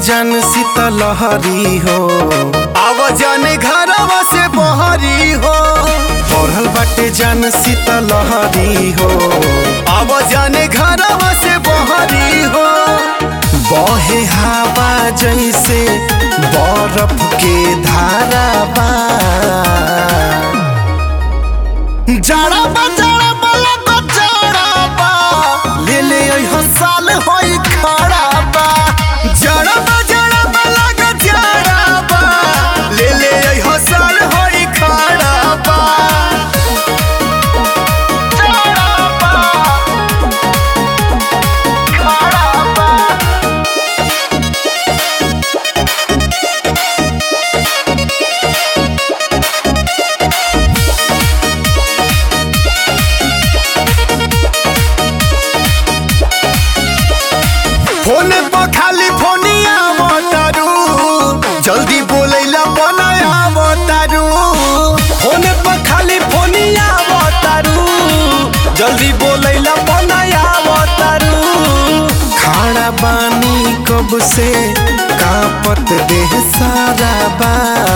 जन शीतलहरी हो आव जन घरवा से बहरी हो पढ़ल बाटे जन शीतलहरी हो आव जन घरवा से बहरी हो बहे हवा जैसे बर्फ के धारा बा जाड़ा बा जाड़ा बा लगो जाड़ा बा ले ले अइहो साल होई खड़ा बा जाड़ा बा जाड़ा बा लगो जाड़ा बा ले ले अइहो साल होई खड़ा बा जाड़ा बा खड़ा बा फोन पर खाली फोनिया बतारू जल्दी बोलैला बनाया बतारू फोन पर खाली फोनिया बतारू जल्दी बोलैला बनाया बतारू खाड़ा बानी कब से कापत देह सारा बा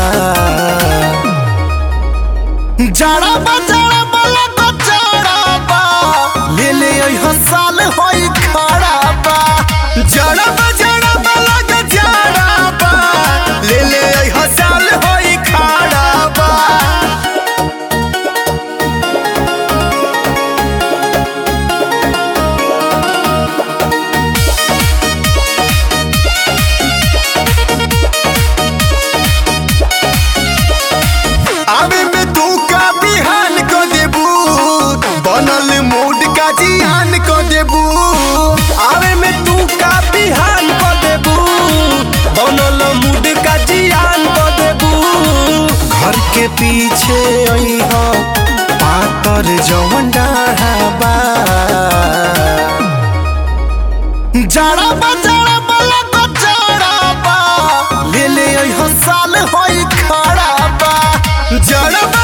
जाड़ा बा जाड़ा बा लगो जाड़ा बा ले ले अइहो साल होई खड़ा बा जाड़ा बा जाड़ा बा लगो जाड़ा बा ले ले अइहो साल होई खड़ा बा आवे में तू का बिहान को देबू बनल मूड का जियान को देबू आवे में तू का बिहान को देबू बनल मूड का जियान को देबू घर के पीछे अइह पातर जवन डाढ़ा बा जाड़ा बा जाड़ा बा लगो जाड़ा बा ले ले अइहो साल होई खड़ा बा जाड़ा बा